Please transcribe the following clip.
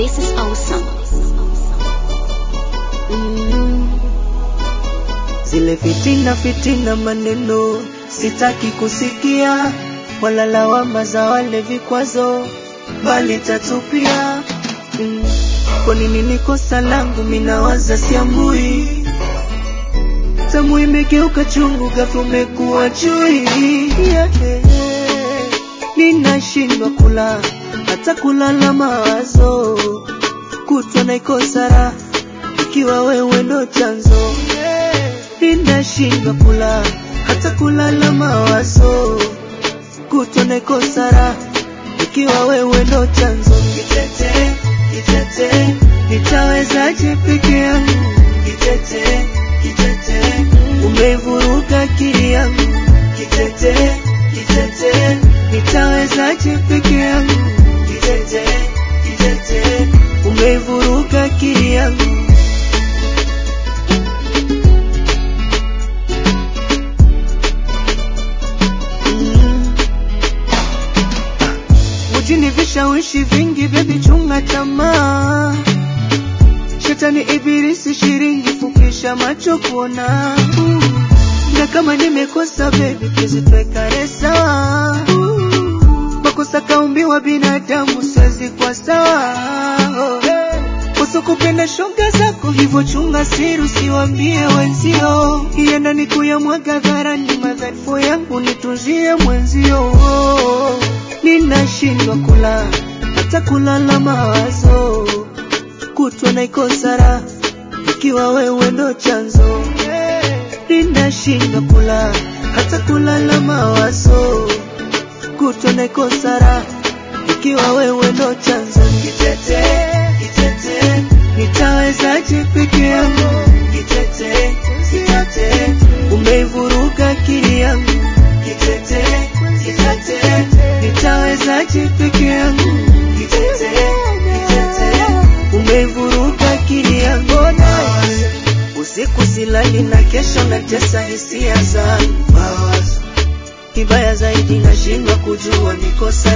This is awesome. Mm. Zile fitina fitina maneno sitaki kusikia, wala lawama za wale vikwazo, bali tatupia. Mm. Kwa nini ni kosa langu, minawaza siambui tamu imegeuka chungu, ghafla umekuwa chui yeah. Ninashindwa kula hata kulala mawazo, kutwa naikosa raha ikiwa wewe ndo chanzo. Ninashindwa kula hata kulala mawazo, kutwa naikosa raha ikiwa wewe ndo chanzo. Kitete, kitete, nitawezaje peke yangu? Kitete, kitete, umeivuruga akili yangu. Kitete, kitete, nitawezaje peke yangu? Kitete, kitete, umeivuruga akili yangu. Mm. Mjini vishawishi vingi, bebi chunga tamaa. Shetani ibilisi shiringi, fukisha macho kuona. Mm. Na kama nimekosa bebi, tuzitwekane sawa. Mm. Makosa kaumbiwa binadamu, siwezi kwa sawa. Oh. Kosa kupenda shoga zako, hivyo chunga siri, usiwambie wenzio. Ienda ni kuyamwaga dharani, madhaifu yangu nitunzie mwenzio. Ninashindwa kula hata kulala mawazo, kutwa naikosa raha ikiwa wewe ndo chanzo. Ninashindwa kula hata kulala mawazo, kutwa naikosa raha ikiwa wewe ndo chanzo. Kitete, kitete, nitawezaje peke yangu? Kitete, kitete, umeivuruga akili yangu. Kitete, kitete, nitawezaje peke yangu? Kitete, kitete, umeivuruga akili yangu. Usiku silali na kesho natesa hisia zangu. Kibaya zaidi nashindwa kujua ni kosa